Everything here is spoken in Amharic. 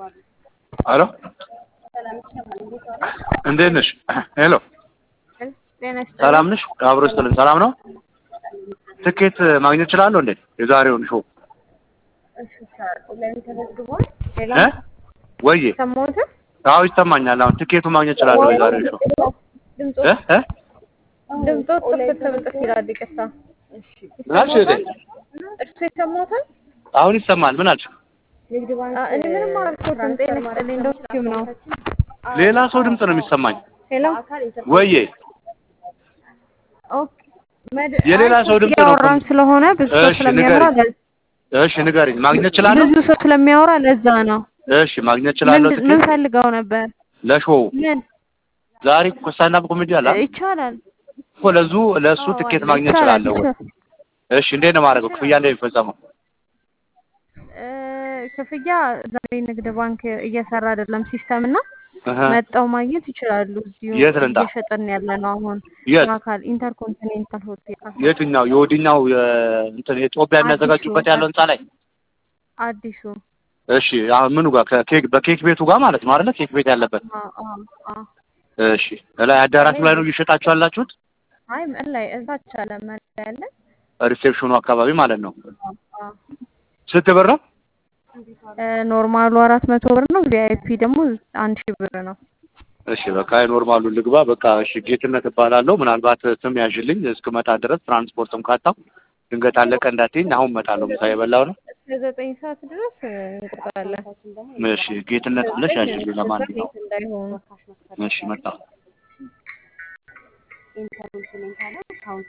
ሄሎ እንዴት ነሽ? ሄሎ ሰላም ነሽ? አብሮ ይስጥልን። ሰላም ነው። ትኬት ማግኘት እችላለሁ እንዴ? የዛሬውን ሾው እ ወይዬ ሰሞኑን አዎ ይሰማኛል። አሁን ትኬቱ ማግኘት እችላለሁ የዛሬውን ሾው እ እ ድምፆ ጥፍት ጥፍት ይላል። ይቅርታ ምን አልሽ እህቴ? እርሱ የሰማሁትን አሁን ይሰማል። ምን አልሽ? አ- እኔ ምንም አላልኩትም። ጤና ይስጥልኝ ዶክቲቭ ነው። ሌላ ሰው ድምፅ ነው የሚሰማኝ። ሄሎ ወይዬ ኦኬ መድ- የሌላ አይ ሰው ድምፅ ነው እኮ። እያወራን ስለሆነ ብዙ ሰው እሺ ስለሚያወራ ንገሪኝ። እሺ ንገሪኝ። ማግኘት እችላለሁ? ብዙ ሰው ስለሚያወራ ለዛ ነው። እሺ ማግኘት እችላለሁ ምን ምን ትኬት ፈልገው ነበር? ለሾው ምን ዛሬ እኮ ስታንዳፕ ኮሜዲ አለ አይደል? ይቻላል እኮ ለዙ ለእሱ ትኬት ማግኘት ይቻላል እችላለሁ ወይ? ይቻላል። እሺ እንዴት ነው የማደርገው? ክፍያ እንዴት ነው የሚፈጸመው? እ፣ ክፍያ ዛሬ ንግድ ባንክ እየሰራ አይደለም ሲስተም እና እህ መጣው ማግኘት ይችላሉ። እዚሁ የት ልምጣ? እየሸጥን ያለ ነው አሁን የት አካል ኢንተርኮንቲኔንታል ሆቴል የትኛው የወዲኛው የ- እንትን የጦቢያ የሚያዘጋጁበት ያለው ህንጻ ላይ? አዲሱ እሺ አሁን ምኑ ጋር ከኬክ በኬክ ቤቱ ጋር ማለት ነው አይደለ? ኬክ ቤት ያለበት። አ አ አ እሺ ላይ አዳራሹ ላይ ነው እየሸጣችሁ ያላችሁት? አይ ምን ላይ እዛች አለ ምን ላይ ያለ ሪሴፕሽኑ አካባቢ ማለት ነው። አ ስንት ብር ነው? እ፣ ኖርማሉ አራት መቶ ብር ነው። ቪአይፒ ደግሞ አንድ ሺህ ብር ነው። እሺ በቃ የኖርማሉ ልግባ። በቃ እሺ ጌትነት እባላለሁ። ምናልባት ስም ያዥልኝ እስክመጣ ድረስ ትራንስፖርትም ካጣው ድንገት አለቀ እንዳትይኝ። አሁን እመጣለሁ። ምሳ የበላው ነው። እስከ ዘጠኝ ሰዓት ድረስ እ፣ እንቆያለን። እሺ ጌትነት ብለሽ ያዥልኝ። ለማንኛውም እንዳይሆኑ እሺ መጣሁ።